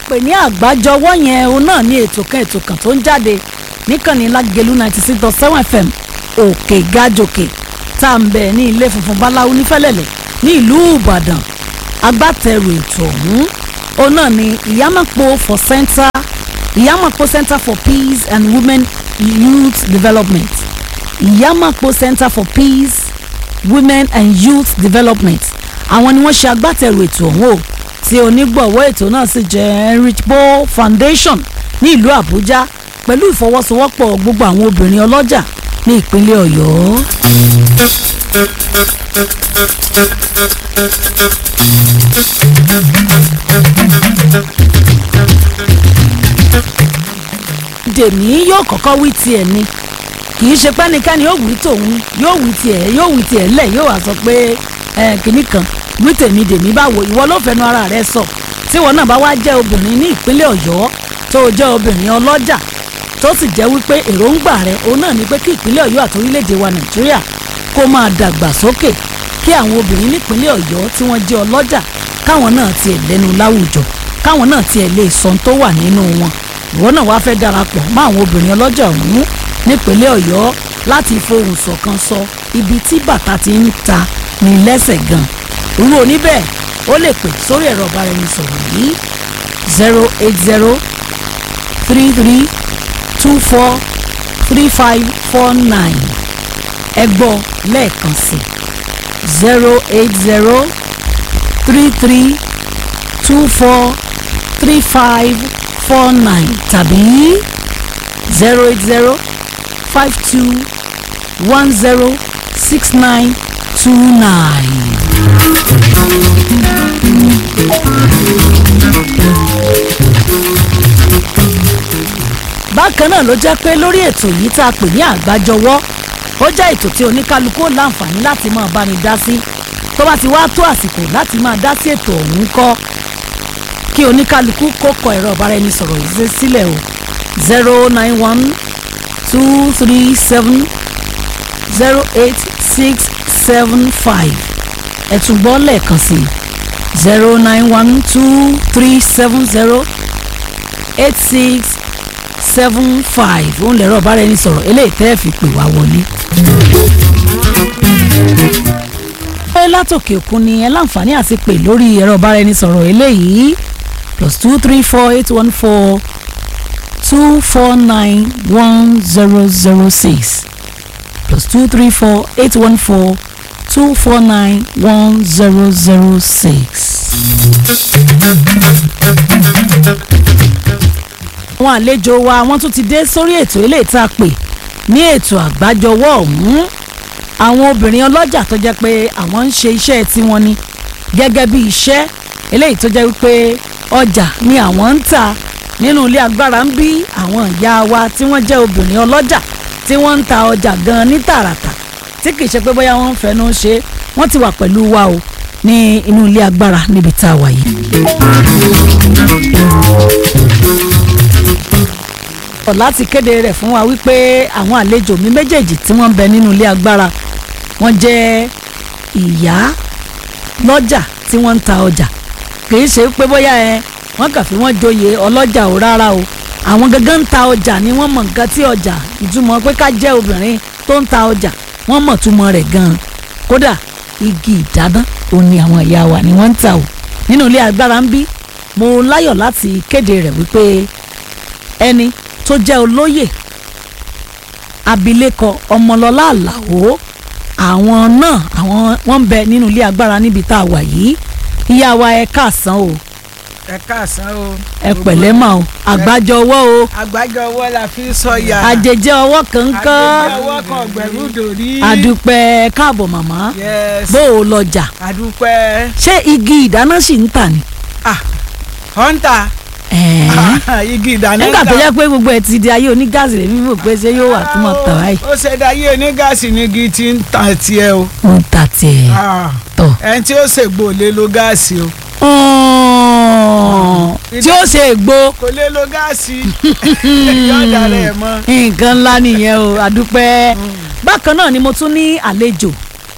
pè ní àgbájọwọ́ yẹn òun náà ní ètò kan ètò kan tó ń jáde níkànnì lágẹ̀lú ninety six dot seven fm òkè gàjòkè tá à ń bẹ̀ ní ilé funfun báláwo nífẹ̀lẹ̀lẹ̀ ní ìlú ìbàdàn agbátẹrù ètò ọ̀hún òun náà ní ìyámọ̀pọ̀ for center ìyámọ̀pọ̀ center for peace and women youth development ìyámọ̀pọ̀ center for peace women and youth development àwọn ni wọ́n ṣe agbátẹrù ètò ọ̀hún o tí onígbọ̀wọ́ ètò náà sì jẹ́ Heinrich Boll Foundation ní ìlú Àbújá pẹ̀lú ìfọwọ́sowọ́pọ̀ gbogbo àwọn obìnrin ọlọ́jà ní ìpínlẹ̀ Ọ̀yọ́. dèmí yóò kọ́kọ́ wí tiẹ̀ ni kì í ṣe pẹ́nikẹ́ni yóò wí tòun yóò wí tiẹ̀ yóò wí tiẹ̀ lẹ̀ yóò wá sọ pé kìnnì kan wí tèmi dèmí báwo ìwọ ló fẹnu ara rẹ sọ tí ìwọ náà bá wá jẹ́ obìnrin ní ìpínlẹ̀ Ọ̀yọ́ tó o jẹ́ obìnrin ọlọ́jà tó sì jẹ́ wípé èròǹgbà rẹ òun náà ni pé kí ìpínlẹ̀ Ọ̀yọ́ àti orílẹ̀-èdè wa Nàìjíríà kó máa dàgbà sókè kí àwọn obìnrin nípínlẹ̀ Ọ̀yọ́ tí wọ́n jẹ́ ọlọ́jà káwọn náà tiẹ̀ lẹ́nu láwùjọ káwọn náà tiẹ̀ lè sọ tó wà nínú wọn ìwọ náà wá fẹ́ darapọ̀ mọ́ àwọn obìnrin ọlọ́jà ọ̀hún nípínlẹ̀ Ọ̀yọ́ láti fohùn ṣọ̀kan sọ ibi tí bàtà ti ń ta ní lẹ́sẹ̀ gan irú oníbẹ̀ ó lè pè sórí ẹ̀rọ ọ̀báraẹnisọ̀rọ̀ yìí zero eight zero three three two four three five four nine ẹ gbọ́ lẹ́ẹ̀kan sí zero eight zero three three two four three five four nine tàbí zero eight zero five two one zero six nine two nine. bákan náà ló jẹ́ pé lórí ètò yìí tá a pè ní àgbájọwọ́ ó jẹ́ ètò tí oníkálukú ó láǹfààní láti máa bá mi dá sí tó bá ti wá tó àsìkò láti máa dá sí ètò ọ̀hún kọ́ kí oníkálukú kó kọ ẹ̀rọ ìbáraẹnisọ̀rọ̀ yìí sílẹ̀ o zero nine one two three seven zero eight six seven five ẹ tún gbọ́ lẹ́ẹ̀kan sí zero nine one two three seven zero eight six seven five òun lẹ̀rọ ìbáraẹnisọ̀rọ̀ eléyìí tẹ́ ẹ fi pè wá wọlé. pé látòkè òkun ni ẹ láǹfààní àti pè lórí ẹ̀rọ ìbáraẹnisọ̀rọ̀ eléyìí plus two three four eight one four two four nine one zero zero six plus two three four eight one four two four nine one zero zero six. àwọn àlejò wa wọ́n tún ti dé sórí ètò eléyìí tá a pè ní ètò àgbájọwọ́ ọ̀hún àwọn obìnrin ọlọ́jà tó jẹ́ pé àwọn ń ṣe iṣẹ́ tiwọn ni gẹ́gẹ́ bí iṣẹ́ eléyìí tó jẹ́ wípé ọjà ni àwọn ń tà nínú ilé agbára ń bí àwọn ìyá wa tí wọ́n jẹ́ obìnrin ọlọ́jà tí wọ́n ń ta ọjà gan ní tààràtà tí kì í ṣe pé bóyá wọ́n ń fẹnu ṣe wọ́n ti wà pẹ̀lú wa o ní inú ilé agbára níbi tá a wà yìí. láti kéde rẹ̀ fún wa wípé àwọn àlejò mi méjèèjì tí wọ́n ń bẹ nínú ilé agbára wọ́n jẹ́ ìyá lọ́jà tí wọ́n ń ta ọjà kì í ṣe pé bóyá ẹ wọ́n kàn fi wọ́n joyè ọlọ́jà ò rárá o àwọn gangan ń ta ọjà ni wọ́n mọ̀ nǹkan tí ọjà ìtumọ̀ pé ká jẹ́ obìnrin tó ń ta ọjà wọ́n mọ̀ túmọ̀ rẹ̀ gan-an kódà igi ìdáná òun ni àwọn ìyá wa ni wọ́n ń ta o nínú ilé agbára ń bí mo láyọ̀ láti kéde rẹ̀ wípé ẹni tó jẹ́ olóyè abilékọ ọmọlọ́lá àlàó àwọn náà àwọn wọ́n ń bẹ nínú ilé agbára níbi tá a wà yìí ìyá wa ẹ káàsán o ẹ káàsán o. ẹ pẹ̀lẹ́ mà o àgbájọ ọwọ́ o àgbájọ ọwọ́ la fi sọ̀yà. àjèjẹ ọwọ́ kankan àjèjẹ ọwọ́ kan gbẹ̀rú dòrí. àdúpẹ́ káàbọ̀ màmá yes bó o lọjà àdúpẹ́. ṣé igi ìdáná sì ń tà ní. ah hunter ẹ̀ẹ́ igi ìdáná nígbà tó yẹ pé gbogbo ẹ ti di ayé onígáàsì rẹ mímọ pé ṣé yóò wà tó mọ tà báyìí. ó ṣe dáyé onígáàsì ní igi tí ń ta tiẹ̀ o. ó ń ta tiẹ̀ Ah, tọ̀. ẹni tí ó ṣègbò lè lo gáàsì o. tí ó ṣe ègbò kò lè lo gáàsì yọ̀ọ̀dà rẹ̀ mọ́. nǹkan ńlá nìyẹn o àdúpẹ́ bákan náà ni mo tún ní àlejò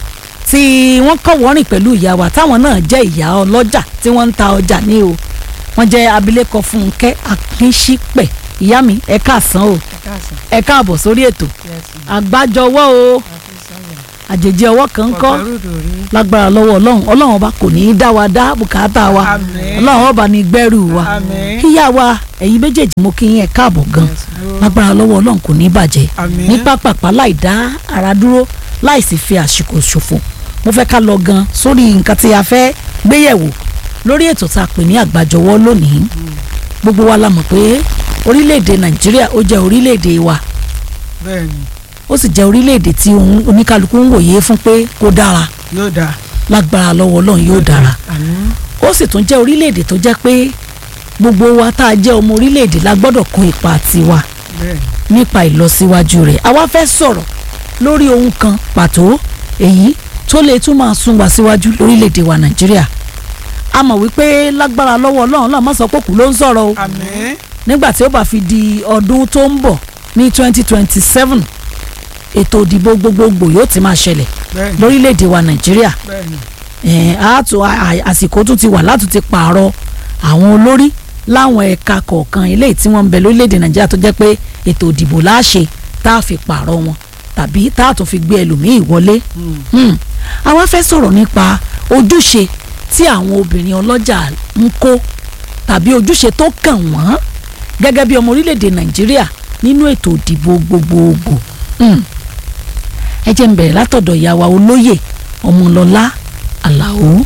tí wọ́n kọ́ wọ́rìn pẹ̀lú ìyá wa táwọn náà jẹ́ ìyá ọlọ́jà tí wọ́n ń ta ọjà ní o wọ́n jẹ́ abilékọ Fúnkẹ́ Akínṣípẹ̀ ìyá mi ẹ káàsán o ẹ káàbọ̀ sórí ètò àgbájọwọ́ o àjèjì ọwọ́ kan ń kọ́ lágbára lọ́wọ́ ọlọ́run ọlọ́run ọba kò ní í dá wa dá bùkátà wa Àmín. ọlọ́run ọba ní gbẹ́rù wa Àmín. kíyà wa ẹ̀yin méjèèjì mo kí yín ẹ káàbọ̀ gan lágbára lọ́wọ́ ọlọ́run kò ní í bàjẹ́ Àmín. ní pápápá láì dá ara dúró láì sì fi àsìkò ṣòfò mo fẹ́ ká lọ gan sórí nǹkan tí a fẹ́ gbéyẹ̀wò lórí ètò tá a pè ní àgbájọwọ́ lónìí gbogbo wa la mọ̀ pé orílẹ̀-èdè nàìjíríà ó jẹ́ orílẹ̀-èdè wa bẹ́ẹ̀ni ó sì jẹ́ orílẹ̀-èdè tí òun- oníkálukú ń wòye fún pé kó dára yóò dáa. lágbára lọ́wọ́ ọlọ́run yóò dára àmín ó sì tún jẹ́ orílẹ̀-èdè tó jẹ́ pé gbogbo wa tá a jẹ́ ọmọ orílẹ̀-èdè la gbọ́dọ̀ kó ipa tiwa bẹ́ẹ̀ni nípa ìlọsíwájú rẹ̀ àwa fẹ́ sọ̀rọ̀ lórí ohun kan pàtó èyí tó lè tún máa sún wa síwájú lórílẹ̀‐èdè wa nàìjíríà a mọ̀ wípé lágbára lọ́wọ́ ọlọ́run náà má sọ pé kù ló ń sọ̀rọ̀ o àmín nígbà tí ó bá fi di ọdún tó ń bọ̀ ní twenty twenty seven ètò ìdìbò gbogbogbò yóò ti máa ṣẹlẹ̀ bẹ́ẹ̀ni lórílẹ̀‐èdè wa nàìjíríà bẹ́ẹ̀ni ẹ̀ẹ́n àtò à- àsìkò tún ti wà láti ti pààrọ̀ àwọn olórí láwọn ẹ̀ka kọ̀ọ̀kan eléyìí tí wọ́n ń bẹ lórílẹ̀‐èdè nàìjíríà tó jẹ́ pé ètò ìdìbò láṣẹ tá a fi pààrọ̀ wọn tàbí tá a tún fi gbé ẹlòmíì wọlé. Hmm. àwa fẹ́ sọ̀rọ̀ nípa ojúṣe tí àwọn obìnrin ọlọ́jà ń kó tàbí ojúṣe tó kàn wọ́n gẹ́gẹ́ bí ọmọ orílẹ̀‐èdè nàìjíríà nínú ètò ìdìbò gbogbogbò. Hmm. ẹ jẹ́ n bẹ̀rẹ̀ látọ̀dọ̀ ìyá wa olóyè ọmọlọ́lá àlàó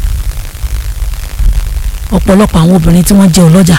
ọ̀pọ̀lọpọ̀ àwọn obìnrin tí wọ́n jẹ́ ọlọ́jà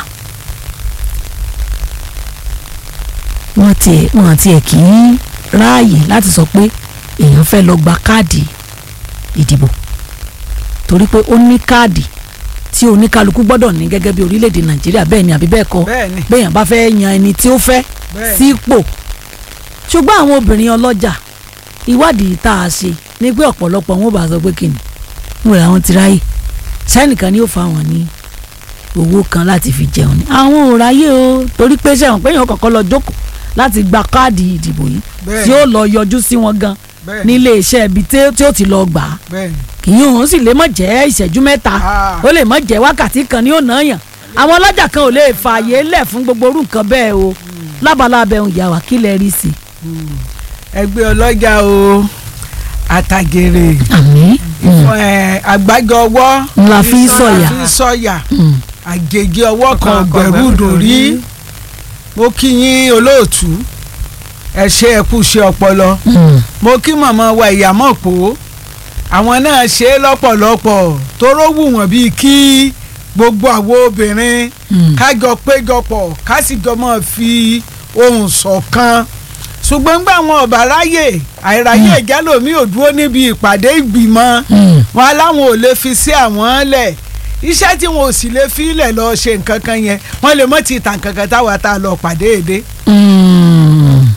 wọ́n tiẹ̀ wọ́n tiẹ̀ kì í ráàyè láti sọ pé èèyàn fẹ́ lọ gba káàdì ìdìbò torí pé ó ní káàdì tí oníkálukú gbọ́dọ̀ ní gẹ́gẹ́ bí orílẹ̀-èdè nàìjíríà bẹ́ẹ̀ ni àbí bẹ́ẹ̀ kọ́ bẹ́ẹ̀ni béèyàn bá fẹ́ yan ẹni tí ó fẹ́ Bẹ́ẹ̀. sípò ṣùgbọ́n àwọn obìnrin ọlọ́jà ìwádìí tá a ṣe ni pé ọ̀pọ̀lọpọ̀ wọn ò bá sọ pé kìnnì ń wẹ̀ àwọn ti ráyè sẹ́nìkan ni ó fa wọn ní owó kan láti fi jẹun ni àwọn ò ráyè o torí pé sẹ́wọ̀n pé èèyàn kọ̀ọ̀kan lọ jókòó láti gba káàdì ìdìbò yìí Bẹ́ẹ̀. tí ó lọ yọjú sí wọn gan bẹ́ẹ̀ni nílé iṣẹ́ ibi tí tí ó ti lọ gbà á bẹ́ẹ̀ni kì í òun sì lè mọ̀ jẹ́ ìṣẹ́jú mẹ́ta Ah. ó lè mọ̀ jẹ́ wákàtí kan ní ònà yàn àwọn ọlọ́jà kan ò lè fààyè lẹ̀ fún gbogbo orú nǹkan bẹ́ẹ̀ o lábala abẹ́hùn ìyá wa kí lẹ rí sí i. ẹgbẹ́ ọlọ́jà o àtàgèrè àmín fún ẹ àgbájọ ọwọ́ ńlá fi ń sọ̀yà. fi ń sọ̀yà Mm. àgègè ọwọ́ kan Ọ̀kan gbẹ̀rú gbẹ̀rú dòrí dòrí. mo kí yín olóòtú ẹ ṣe ẹ kú ṣe ọpọlọ Mm. mo kí màmá wa ìyàmọ̀ pò àwọn náà ṣe é lọ́pọ̀lọpọ̀ tóró wù wọ́n bíi kí gbogbo àwọn obìnrin Mm. kájọ péjọpọ̀ ká sì jọ máa fi ohùn ṣọ̀kan ṣùgbọ́n gbà wọn ọ̀bà ráyè àìráyè ìjálòmí ò dúró níbi ìpàdé ìgbìmọ̀ Mm. wọn aláwọn ò lè fi sí àwọn lẹ̀ iṣẹ́ tí wọn ò sì lè fi lẹ̀ lọ ṣe nǹkan kan yẹn wọ́n lè mọ̀ ti tàn kankan táwa tá a lọ pàdé èdè Mm.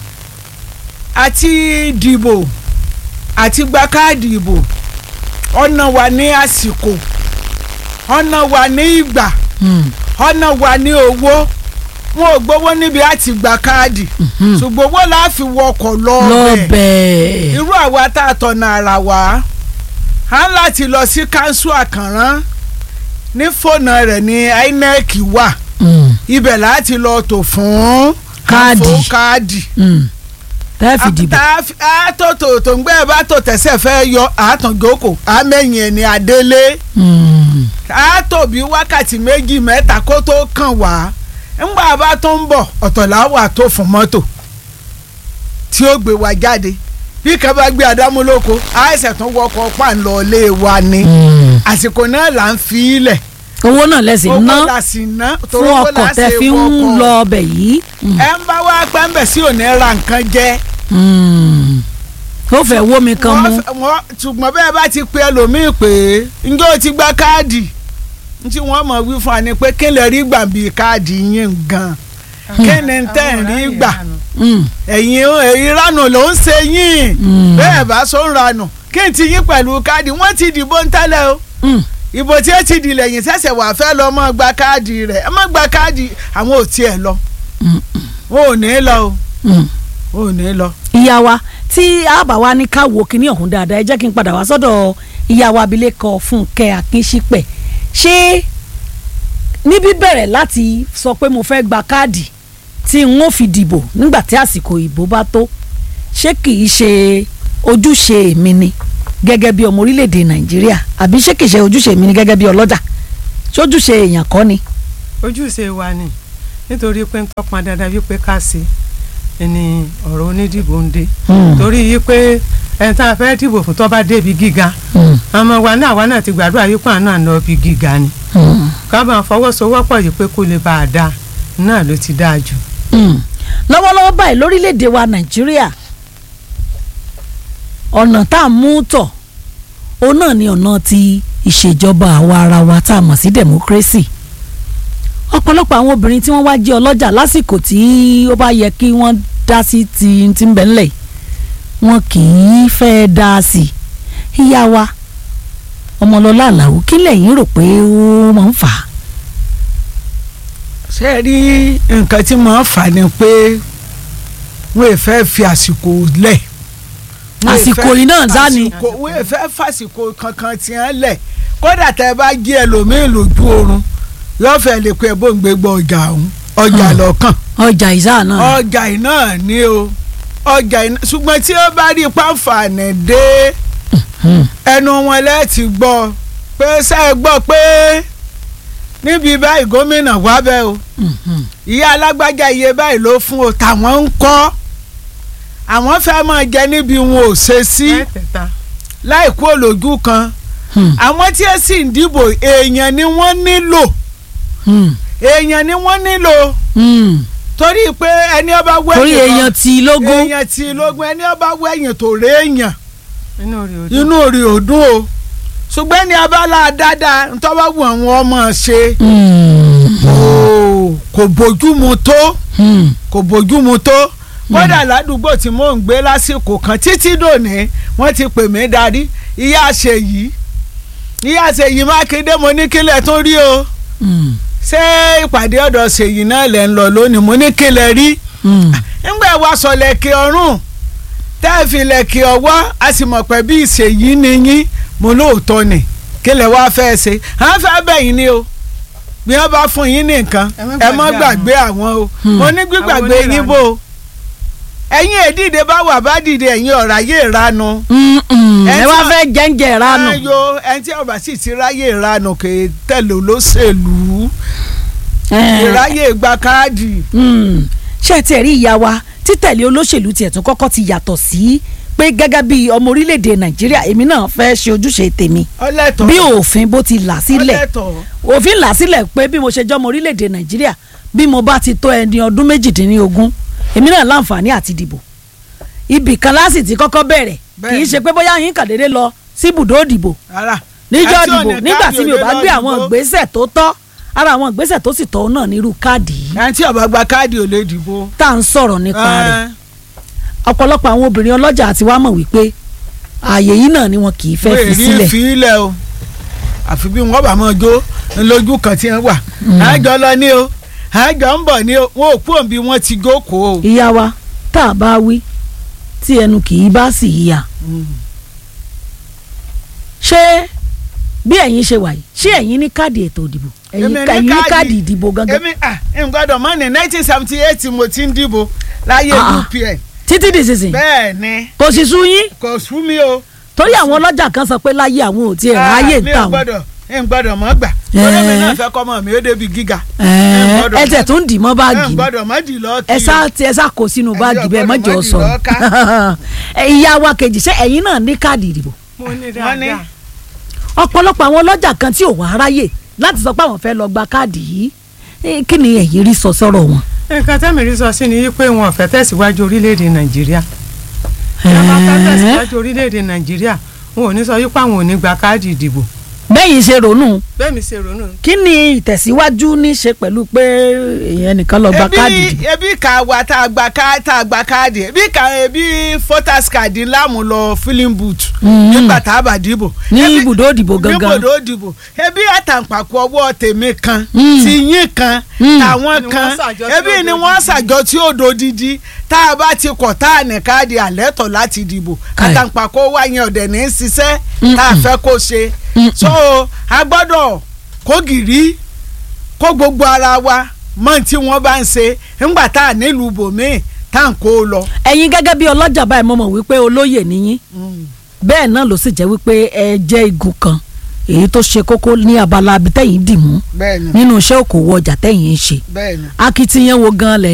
àti dìbò àti gba káàdì ìbò ọ̀nà wà ní àsìkò ọ̀nà wà ní ìgbà Mm. ọ̀nà wà ní owó wọn ò gbowó níbi àti gba káàdì Mhm. ṣùgbọ́n owó la fi wọkọ̀ lọ lọ bẹ̀ bẹ́ẹ̀. irú àwa tá a tọ̀nà ara wa á ń láti lọ sí kánsù àkànrán ní fóònù rẹ̀ ní INEC wà Mm. ibẹ̀ láti lọ tò fún Káàdì. fún káàdì Mm. tẹ́ fi dìbò. tá a tó tò tó ń gbé ẹ bá tó tẹ̀sẹ̀ fẹ́ yọ àtàngókò àmẹ́yìn ẹni adélé Mm. a tó bí wákàtí méjì mẹ́ta kó tó kàn wá ńgbà bá tó ń bọ̀ ọ̀tọ̀lá wà tó fún mọ́tò tí ó gbé wa jáde bí kan bá gbé adámúlòkó àìsàn tó wọkọ̀ pàǹlọ́ lé wa ni Mm. àsìkò náà là ń fi ilẹ̀ owó náà lẹ́sìn owó ná la sì ná fún torí owó ọkọ̀ la tẹ́ ṣe fi ń wọkọ̀. lọ ọbẹ̀ yìí. Mm. ẹ ń bá wá pẹ́ńbẹ̀ sí òní ra nǹkan jẹ́ Mm. ó fẹ́ wó mi kan mú. wọ́n fẹ́- wọ́n ṣùgbọ́n bẹ́ẹ̀ bá ti pe ẹlòmíì pé ǹjẹ́ o ti gba káàdì tí wọ́n mọ̀ wí fún wa ni pé kí lè rí gbà bí káàdì yín gan kí ni tẹ́ ń rí gbà Mm. ẹ̀yin ẹ̀yin ránù ló ń ṣe yín Mm. bẹ́ẹ̀ bá so ń ranù kí n ti yín pẹ̀lú káàdì wọ́n ti dìbò ń tẹ́lẹ̀ o Mm. ìbò tí ó ti dì lẹ́yìn ṣẹ̀ṣẹ̀ wà fẹ́ lọ mọ́ gba káàdì rẹ̀ ẹ má gba káàdì àwọn ò tiẹ̀ lọ Mm. wọn ò ní lọ o Mm. wọn ò ní lọ. ìyá wa tí a bá wa ní ká wo kinní ọ̀hún dáadáa ẹ jẹ́ kí n padà wá sọ́dọ̀ ìyá wa abilékọ Fúnkẹ́ Akínṣípẹ̀ ṣé níbí bẹ̀rẹ̀ láti sọ pé mo fẹ́ gba káàdì tí n ó fi dìbò nígbà tí àsìkò ìbò bá tó ṣé kì í ṣe ojúṣe mi ni gẹ́gẹ́ bí ọmọ orílẹ̀-èdè nàìjíríà àbí ṣé kì í ṣe ojúṣe mi ni gẹ́gẹ́ bí ọlọ́jà ṣé ojúṣe èèyàn kọ́ ni. ojúṣe wa ni nítorí pé ń tọpọn dandan wípé ká ṣe ni ọ̀rọ̀ onídìbò ń dé torí yìí pé ẹni tá a fẹ́ dìbò fún tó bá débi gíga ọmọ wa náà wa náà ti gbàdúrà yìí pé àná àná bí gíga ni ká máa fọwọ́sowọ́pọ̀ yìí pé kó lè bá a dáa náà ló ti dáa jù. lọ́wọ́lọ́wọ́ báyìí lórílẹ̀‐èdè wa nàìjíríà ọ̀nà tá a mú tọ̀ òun náà ni ọ̀nà ti ìṣèjọba àwa ara wa tá a mọ̀ sí democracy ọ̀pọ̀lọpọ̀ àwọn obìnrin tí wọ́n wá jẹ́ ọlọ́jà lásìkò tí ó bá yẹ kí wọ́n dá sí ti ti ń bẹ̀ ńlẹ̀ wọn kì í fẹ́ dá sí i ìyá wa ọmọlọ́lá àlàó kí lẹ́yìn rò pé ó máa ń fà á. ṣé ẹ rí nǹkan tí mo ń fà ni pé wọ́n ì fẹ́ fi àsìkò lẹ̀. Wọ́n ì àsìkò fẹ́- yìí náà dá ni. àsìkò wọ́n ì fẹ́ fàsìkò kankan tí wọ́n lẹ̀ kódà tẹ́ ẹ bá jí ẹlòmíín lójú oorun yóò fẹ́ lè pe bó ń gbégbá ọjà ọ̀hún ọjà Hmm. lọ́kàn ọjà ìsá náà. ọjà iná ni o ọjà iná ṣùgbọ́n tí ó bá rí pàǹfààní dé Hmm. ẹnu wọn lẹ́ẹ̀tì gbọ́ pé ṣé ẹ gbọ́ pé níbi báyìí gómìnà wá bẹ́ẹ̀ o Mhm. ìyá alágbájá iye báyìí ló fún o tàwọn ń kọ́ àwọn fẹ́ máa jẹ níbi wọn ò ṣe sí mẹ́tẹ̀ẹ̀ta láì kú olójú kan Hmm. àwọn tí ẹ sì ń dìbò èèyàn ni wọ́n nílò Hmm. èèyàn ni wọ́n nílò Hmm. torí pé ẹni ọba wẹ́yìn torí kan- èèyàn tí lógún. èèyàn tí lógún ẹni ọba wẹ̀yìn tó rè èèyàn inú rí ojú. inú rí òdùn o ṣùgbọ́n ní abala dáadáa ntọ́wọ́ wù àwọn ọmọ ṣe Hmm. kò- kò bójúmu tó Hmm. kò bójúmu tó kódà ládùúgbò tí mò ń gbé lásìkò kan títí dòní wọ́n ti pè mí darí ìyá ṣèyí ìyá ṣèyí mákindé mo ní kílẹ̀ tún rí o Hmm. ṣé ìpàdé ọ̀dọ̀ ṣèyí náà lẹ̀ ń lọ lónìí mo ní kílẹ̀ rí Hmm. ńgbà wa sọ lẹ́kẹ̀ ọ̀run tẹ́ ẹ fi lẹ́kẹ̀ ọwọ́ a sì mọ̀ pé bí ìṣèyí ni yín mo lóòótọ́ ni kí lẹ wá fẹ́ ṣe à ń fẹ́ bẹ̀yìn ni o bí wọ́n bá fún yín ní nǹkan Ẹ má ẹ má gbàgbé gbàgbé àwọn o Hmm. mo ní gbígbàgbé Àwọn yín bò ó ẹ̀yin èdìdè bá wà bá dìde ẹ̀yin ọ̀rá yé ìranu Hmm. Hmm. Ẹ ẹ tí wá wọ́n- fẹ́ jẹ́ǹjẹ̀ ìranù. ayo ẹni tí ọba sì ti ráyè ìranu kì í tẹ̀lé olóṣèlú Eh. ìráyè gba káàdì Hmm. ṣé ẹ tiẹ̀ rí ìyá wa títẹ̀lé olóṣèlú tiẹ̀ tún kọ́kọ́ ti yàtọ̀ sí pé gẹ́gẹ́ bí ọmọ orílẹ̀-èdè nàìjíríà èmi náà fẹ́ ṣe ojúṣe tèmi ọlẹ́tọ̀ bí òfin bó ti là sílẹ̀ ọlẹ́tọ̀ òfin là sílẹ̀ pé bí mo ṣe jọmọ orílẹ̀-èdè nàìjíríà bí mo bá ti tó ẹni ọdún méjìdínlógún èmi náà láǹfààní àti dìbò ibì kan láti ti kọ́kọ́ bẹ̀rẹ̀ kì í ṣe pé bóyá yín kàn déédéé lọ sí ibùdó ìdìbò rárá níjọ́ Àti ìdìbò ọ̀nà nígbà káàdì tí mi ò òde bá lọ gbé àwọn dìbò. ìgbésẹ̀ tó tọ́ ara àwọn ìgbésẹ̀ tó sì tọ́ náà nírú káàdì yìí ẹni tí ọba gba káàdì ò lè dìbò. tá à ń sọ̀rọ̀ nípa rẹ̀ Ẹ́n, ọ̀pọ̀lọpọ̀ àwọn obìnrin ọlọ́jà àti wá mọ̀ wípé ààyè yìí náà ni wọn kì í fẹ́ wọ́n fi èrí sílẹ̀ fi ilẹ̀ o àfi bí wọ́n bá máa jó lójú kan tí wọ́n wà àjọ lọ ní o àjọ ń bọ̀ ní o wọn ò kú òǹbí wọn ti jókòó o. ìyá wa tá a bá wí tí ẹnu kì í bá sì yíya ṣé bí ẹ̀yin ṣe wà yìí ṣé ẹ̀yin ní káàdì ètò ìdìbò ẹ̀yin Èmi ní ká- ẹ̀yin ní káàdì. káàdì ìdìbò gangan èmi à ń gbọ́dọ̀ mọ́ ní nineteen seventy eight mo ti ń dìbò láyé Ah, ah. UPN títí di sísìn bẹ́ẹ̀ ni kò sì sú yín kò sú mi o. torí àwọn ọlọ́jà kan sọ pé láyé àwọn ò tiẹ̀ ráyè ń mi tà ò wọ́n gbọ́dọ̀ ń gbọ́dọ̀ mọ́ gbà Ẹ́n. olómi náà fẹ́ kọ́ mọ́ mi ó débi gíga Ẹ̀ẹ́, gbọ́dọ̀ ẹ tẹ̀ tó ń dì mọ́ ń báàgì ni gbọ́dọ̀ mọ́ dì lọ́ọ́ kí ẹ o. sá ti ẹ sá kó sínú Ẹ̀yin báàgì bẹ́ẹ̀ ọ̀gbọ́dọ̀ mọ́jọ má dì sọ lọ́ọ́ ìyá wa kejì ṣé ẹ̀yin náà ní káàdì ìdìbò mo ní Wọ́n ní. dáadáa ọ̀pọ̀lọpọ̀ àwọn ọlọ́jà kan tí ò wá ráyè láti sọ pé àwọn fẹ́ lọ gba káàdì yìí Eh, kí ni ẹ̀yin rí sọ sọ́rọ̀ wọn. nǹkan tẹ́mi rí sọ sí ni wípé wọn ò fẹ́ tẹ̀síwájú orílẹ̀-èdè nàìjíríà tí wọ́n bá fẹ́ tẹ̀síwájú orílẹ̀-èdè nàìjíríà wọn ò ní sọ wípé àwọn ò ní gba káàdì ìdìbò bẹ́yìn ṣe ronú bẹ́ẹ̀ mi ṣe ronú kí ni ìtẹ̀síwájú ní ṣe pẹ̀lú pé èèyàn nìkan lọ gba káàdì ebi ìdìbò. ebi ka wa tá a gba ká tá a gba káàdì ebi ka ebi voters card láàmú lọ filling booth Mm. nígbà tá a bá dìbò. ní Ebi- ibùdó ìdìbò ní gangan ibùdó ìdìbò ebi àtàǹpàkò ọwọ́ tèmi kan Mm. ti yín kan Mm. tàwọn Ni kan wọ́n ṣàjọ tí ebi ó ni do wọ́n didi. ṣàjọ tí ó do didi tá a bá ti kọ̀ tá a ní káàdì àlẹ́tọ̀ láti dìbò Káì. àtàǹpàkò wa yẹn ọ̀dẹ̀ ní í ṣiṣẹ́ Mm-mm. tá a fẹ́ kó ṣe Mm-mm. so a gbọ́dọ̀ kó gìrì kó gbogbo ara wa mọ tí wọ́n bá ń ṣe ńgbà tá a nílùú bòmíì tá à ń kó o lọ. ẹ̀yin gẹ́gẹ́ bí ọlọ́jà báyìí mo mọ̀ wípé olóyè nìyí bẹ́ẹ̀ náà ló sì jẹ́ wípé ẹ jẹ́ igun kan èyí tó ṣe kókó ní abala abitẹ́yìn dì mú bẹ́ẹ̀ni nínú iṣẹ́ òkòwò ọjà tẹ́yìn ń ṣe bẹ́ẹ̀ni. akitiyan wo gan lẹ̀